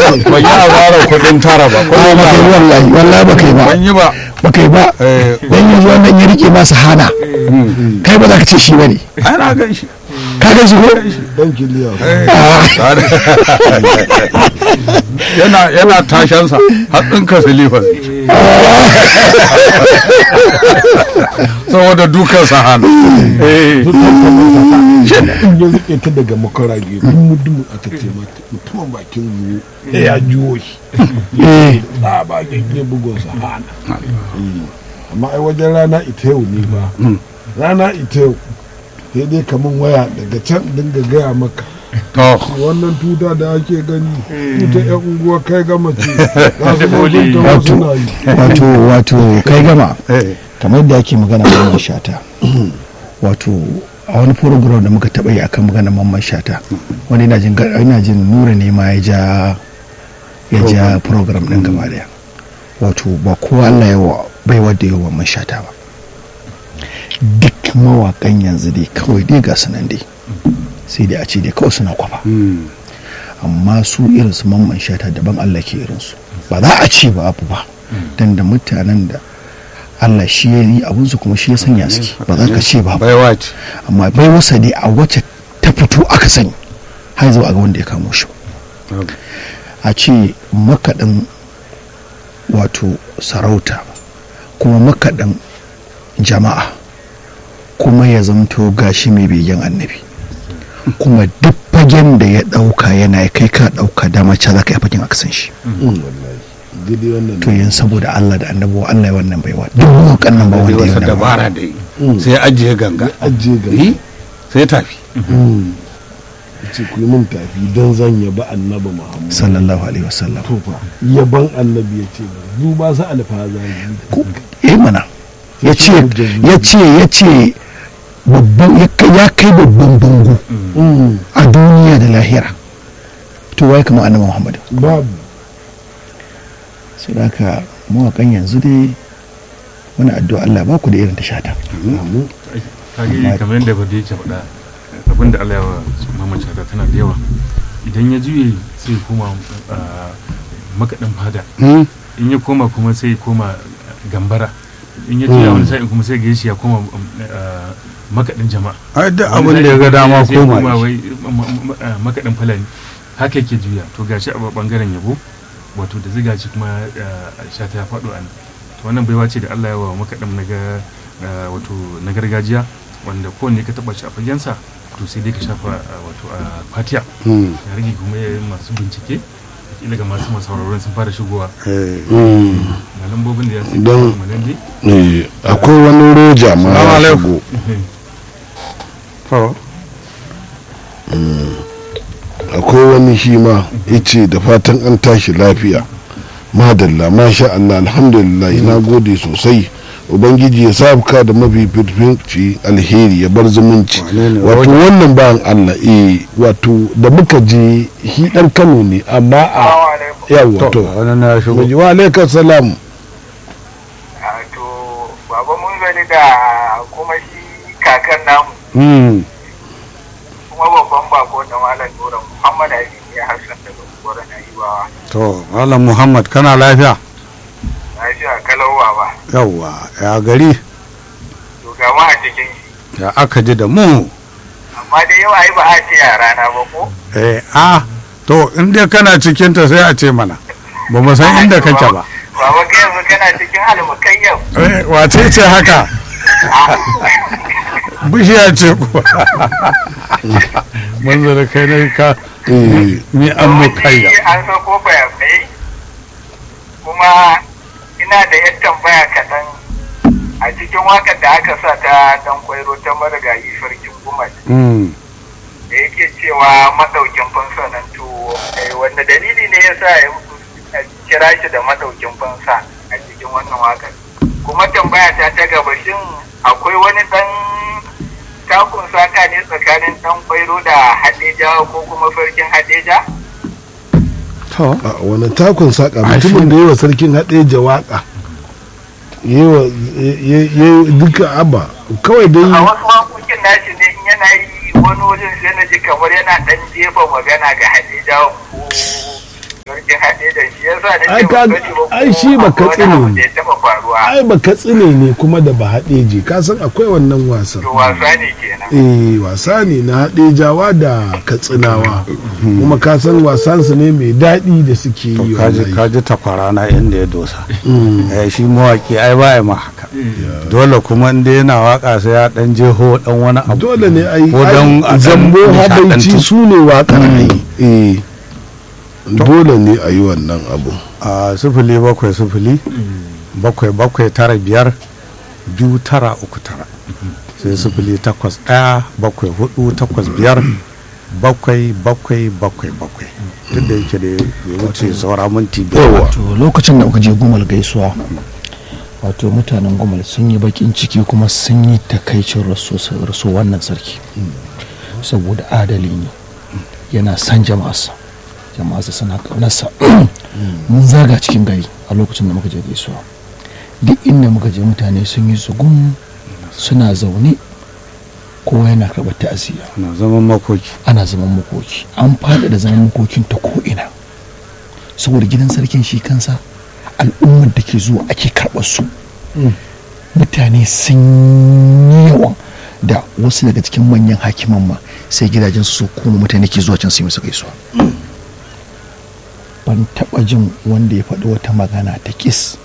ban yi asarar kuɗin tara ba ko ba ba kai wallahi wallahi ba kai ba ban yi ba ba kai ba Eh, dan yanzu wannan ya rike masa hana kai ba za ka ce shi bane ai na gan shi ka ga shi ko dan kiliya yana yana tashansa har ɗinka silifas saboda dukansa hannu Eh, in ya rike ta daga makarage dumu dumu aka ce mata mutumin bakin yiwu ya juwo shi eh ba ba gagge bugun sa hana amma ai wajen rana ita yau ne ba rana ita yau sai dai kaman waya daga can dinga gaya maka to wannan tuta da ake gani tuta yan unguwa kai gama ce za su Boli. mutunta wasu na yi wato wato kai gama eh, kamar yadda ake magana mamman shata wato a wani program da muka taɓa yi akan magana mamman shata wani ina jin gar- ina jin nura ne ma ya ja ya ja program ɗin gaba daya wato ba kowa Allah ya wa bai wadda yawa mamman shata ba duk mawakan yanzu dai kawai dai ga su nan dai sai dai a ce dai kawai suna kwafa mm, amma su irin su mamman shata daban Allah ke irinsu ba za a ce ba abu ba dan da mutanen da Allah shi ya yi abunsu kuma shi ya sanya suke ba za ka ce ba baiwa ce amma bai wasa dai a wacce ta fito aka sani har zuwa ga wanda ya kamo shi a ce makaɗin wato sarauta kuma makaɗin jama'a kuma ya zamto gashi mai begen annabi kuma duk fagen da ya ɗauka yana kai ka ɗauka da mace za ka yi fagen aka san shi wallahi gidi wannan to yin saboda Allah da annabi wa Allah ya wannan baiwa duk mawaƙan nan ba da wanda ya wata wannan dabara da yi sai ajiye ganga ajiye ga yi sai tafi ce ku yi min tafi don zan yaba annabi muhammad sallallahu alaihi wasallam to fa yaban annabi ya ce duba su alfazari ko eh mana ya ce ya ce ya ce babban ya kai- ya kai babban bango a duniya da lahira to wai kamar annabi Muhammad babu sai da haka mawakan yanzu dai wani addu'a Allah ba ku da irin ta shata kage kamar yadda bade yake faɗa abin da Allah ya wa Muhammad Shata tana da yawa idan ya juye sai ya koma ah, makaɗin fada Mm, in ya koma kuma sai ya koma gambara in ya juya wani sa'in kuma sai ga shi ya koma ah, makaɗin jama'a ai duk Wani abin da ya sa'in ga dama sai ya koma koma shi. wai ma- ma- ah, makaɗin fulani haka yake juya to gashi a bangaren yabo wato da ziga shi kuma ah, shata ya faɗo a nan to wannan baiwa ce da Allah ya wa makaɗin na ga ah, wato na gargajiya wanda kowanne ka taɓa shi a fagensa to sai dai ka shafa ah, wato a fatiya Mm, ya rage kuma ya masu bincike kila ga masu masauraran sun fara shigowa eh. ga lambobin da ya sai Don- kuma nan dai Eh, akwai wani roja ma Salamu ya alaikum. shigo To, akwai wani shi ma ya ce da fatan an tashi lafiya madalla masha Allah alhamdulillah na gode sosai ubangiji ya sa ka da mafi fifici alheri ya bar zumunci Wane ne wato Roja? wannan bayan Allah eh wato da muka je shi dan Kano ne amma a yawa to, to wani na shigo. Muji wa alaikum salam to baba mun gani da kuma shi kakan namu mm. kuma babban bako da malam nura muhammad ali ya hassan daga gwara na yiwawa To, Malam Muhammad kana lafiya? na shi a kalawa ba Yawwa, ya gari, to ga ma a cikin shi ya aka ji da mu. amma dai yau ai ba a ce yara na ba ko Eh, a, to, in dai kana cikinta sai a ce mana. Ba mu san inda kake ba. baba kai yanzu kana cikin almukayyam Eh, wace ce haka? Bishiya ce kuwa. Manzo da kai ne ka eh, mi an mu kayya. an so ko bayanai kuma ina da yan tambaya kaɗan a cikin wakar da aka sa ta dan kwairo ta marigayi sarkin gumar Mm. da yake cewa madaukin fansa nan to eh, wanda dalili ne ya sa ya kira shi da madaukin fansa a cikin wannan wakar kuma tambaya ta ta gaba shin akwai wani dan takun saka ne tsakanin dan kwairo da hadeja ko kuma sarkin hadeja To, a wani takun saka Ai, shi mutumin da yawa sarkin haɗe jawaka yawa yayi duka abba kawai a dai wasu wakokin nashi ne in yana yi wani wajen sai na ji kamar yana dan jefa magana ga hadeja ko cikin haɗe da shi yasa na Ai, ce ka- ban sani ba ko ai, shi ba akwai wani katsina abu ne. da ya taɓa faruwa ai ba katsine ne kuma da ba haɗeji ka san akwai wannan wasan to wasa ne kenan eh wasa ne na haɗejawa da katsinawa kuma ka san wasansu ne mai daɗi da suke to yi kaji wallahi. kaji takwara na inda ya dosa Mm. eh shi mawaki ai ba ya ma haka dole kuma inda yana waka sai ya dan jeho dan wani abu dole ne a yi Ko don a ai, ɗan zambo habaici nishaɗantu. su ne waƙar ai eh dole ne a yi wannan abu a sufuli bakwai sufuli bakwai bakwai tara biyar biyu tara uku tara sai sufuli takwas ɗaya bakwai hudu takwas biyar bakwai bakwai bakwai bakwai duk da yake da ya wuce saura minti biyar ba. to lokacin da muka je gumal gaisuwa wato mutanen gumal sun yi bakin ciki kuma sun yi takaicin rasu rasu wannan sarki saboda adali ne yana san jama'arsa jama'arsa suna ƙaunarsa mun zaga cikin gari a lokacin da muka je gaisuwa duk inda muka je mutane sun yi zugun suna zaune kowa yana karɓar ta'aziyya na zaman makoki ana zaman makoki an faɗa da zaman makokin ta ko'ina saboda gidan sarkin shi kansa al'ummar da ke zuwa ake karɓar su mutane sun yi yawan da wasu daga cikin manyan hakiman ma sai gidajen su kuma mutane ke zuwa can su yi musu gaisuwa ban taɓa jin wanda ya faɗi wata magana ta kis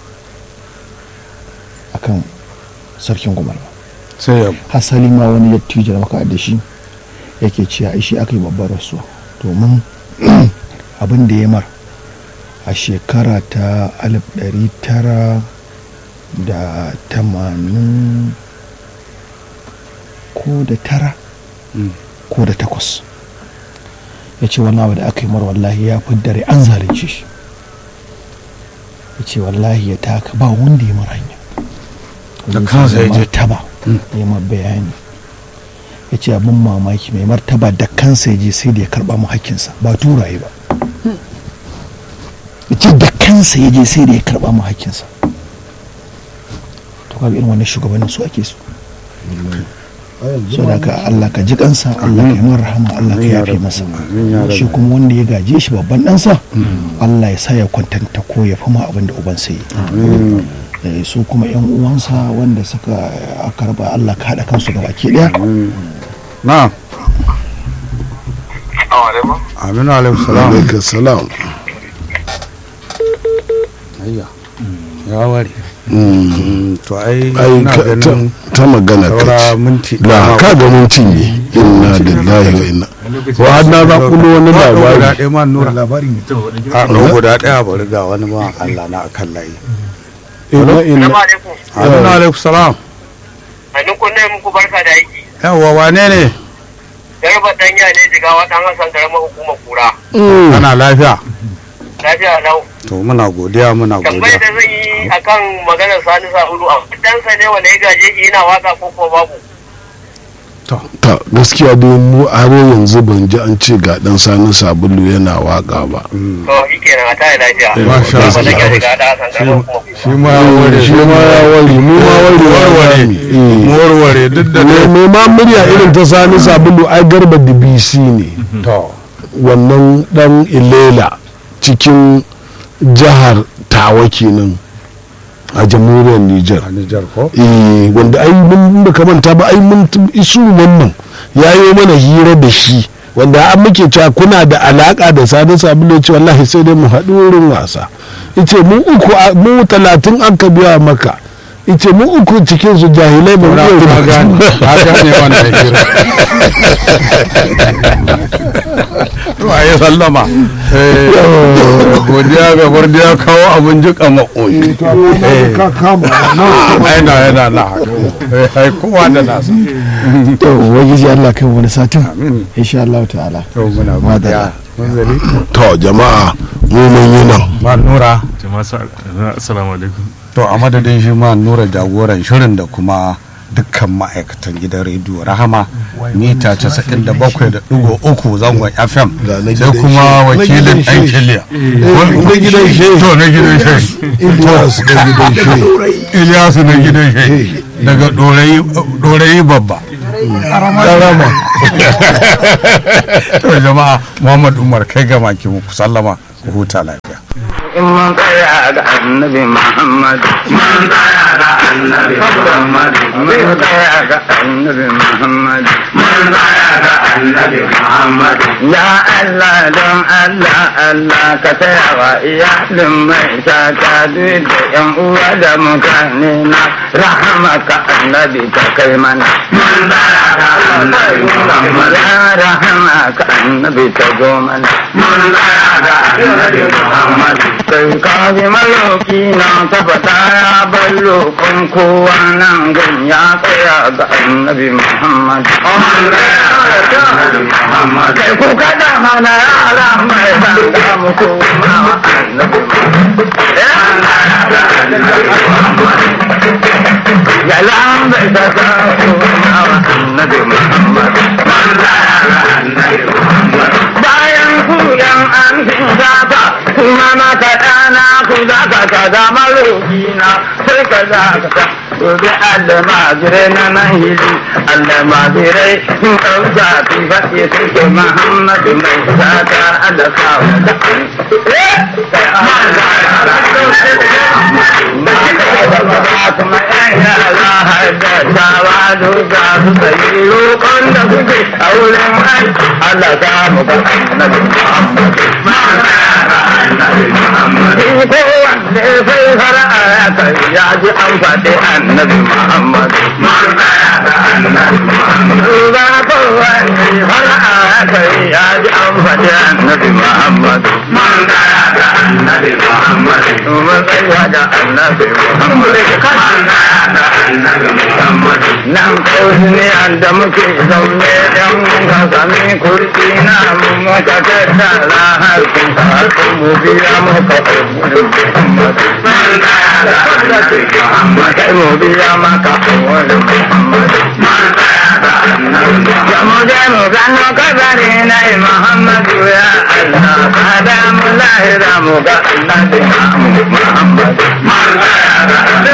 akan sarkin gumal ba sai ya hasali ma wani dattijo da muka da shi yake cewa ai shi aka yi babbar rasuwa domin abin da ya mar a shekara ta 1980 ko da tara Mm. ko da takwas ya ce wannan abu da aka yi mar wallahi ya fi dare an zalunce shi ya ce wallahi ya taka ba wanda ya mara hanya Da kansa ya je. martaba ya ma bayani ya ce abin mamaki mai martaba da kansa ya je sai da ya karba mu hakkinsa ba turaye ba ya ce da kansa ya je sai da ya karba mu hakkinsa to kaga irin wannan shugabannin su ake so so da ka Allah ka ji kansa Allah ka yi mara rahama Allah ka yafe masa Amin ya shi rabbi. kuma wanda ya gaje shi babban ɗansa Allah ya sa ya kwantanta ko ya fama abin da uban sai Mm. yi su kuma yan uwansa wanda suka aka raba Allah ka haɗa kansu gaba ke ɗaya na Assalamu alaikum. aminu alaihi salam alaikum salam ayya ya ware Mm. Mm, to ai ai ina ka- ta- ganin ta magana saura ka minti ce da ka ga mun cinye inna lillahi wa inna lokacin wa har na zaƙulo wani Ba ɗau guda labari ɗaya ma nura labari ne to wadda a ɗau guda ɗaya bari ga wani ma Allah na akan layi inna inna Assalamu alaikum. aminu alaihi salam Sannu kun ne muku barka da aiki. yawwa wane ne Garba danya ne jigawa dan Hassan karamar hukumar kura. Mm. ana lafiya Lafiya lau. to muna godiya muna Tambayar godiya da zan yi akan maganar Sani Sa'udu a dansa ne wanda ya gaje shi yana waka ko ko babu. ta gaskiya dai mu har yanzu ban ji an ce ga dan sani sabulu yana waka ba To shi kenan a tare lafiya. Masha Garba Allah. danya jigawa dan Hassan karamar hukumar kura. shi ma ya ware shi ma ya ware mu ma ware warware mu warware duk da ne dai mai ma murya irin ta sani sabulu ai garba dbc ne to wannan dan ilela cikin jihar tawa kenan a jamhuriyar niger a Nijar ko eh wanda ai mun da manta ba ai mun t- isu wannan ya yi mana hira da shi wanda an muke cewa kuna da alaka da sani sabulu ya ce wallahi sai dai mu haɗu wurin wasa ice mu uku a- mu talatin aka biya maka ice mu uku cikin su jahilai ba mu na iya ka gane rubutu ba. ka gane wannan hira to a yi sallama Eh, godiya ga godiya kawo abin jika makoyi aina yana na haka Eh, ai kowa da nasa to ubangiji Allah kai wani satin amin insha Allah ta'ala to muna Madalla. godiya mun zali to jama'a mu mun yi nan ma nura jama'a sa- assalamu alaikum to a madadin shi ma nura jagoran shirin da kuma dukkan ma'aikatan gidan rediyo rahama mita 97.3 zangon fm Ga na sai gidan kuma shi- na wakilin gidan ɗan shi. kiliya na gidan shi. to na gidan shi Ilyas da gidan shi iliyasu na gidan shi daga ɗorayi babba karama to jama'a muhammad umar kai ga maki muku sallama ku huta lafiya in mun tsaya ga annabi Muhammad mun tsaya ga annabi Muhammad mun tsaya ga annabi Muhammad mun tsaya ga annabi Muhammad ya Allah don Allah Allah ka taya wa iyalin mai shata duk da yan uwa da mutane na rahama ka annabi ka kai mana mun tsaya ga annabi Muhammad ya rahama ka annabi ta zo mana mun tsaya ga annabi Muhammad sai ka ji maloki na tabbata ya ballo kun kowa nan gun ya tsaya ga annabi Muhammad kai ku kada mana yara mai zanga muku ma wa annabi ya lambe ta sa ku ma wa annabi Muhammad bayan ku yan an shinkafa kuma maka ɗana ku za ka ka zama roƙina sai ka za ka ka gobe Allah majirai na nan hili Allah majirai sun ɗauka fi faɗi suke Muhammadu mai sata Allah kawo da kuma yan yara haddasawa duka su sayi roƙon da kuke a wurin ai Allah ta mu ga annabi Muhammad ko wanda sai fara'a ya kai ya ji an faɗi annabi Muhammad ba ko wanda fara'a ya kai ya ji an faɗi annabi Muhammad annabi Muhammad kuma tsaya da annabi Muhammad nan kawai ne da muke zaune dan muka sami kurki na mu muka tattara har kun har kun mu biya muka Muhammad kai mu biya maka wani Muhammad ya mu je mu gano kabari na Muhammadu ya Allah kada mu lahira mu ga annabi Muhammad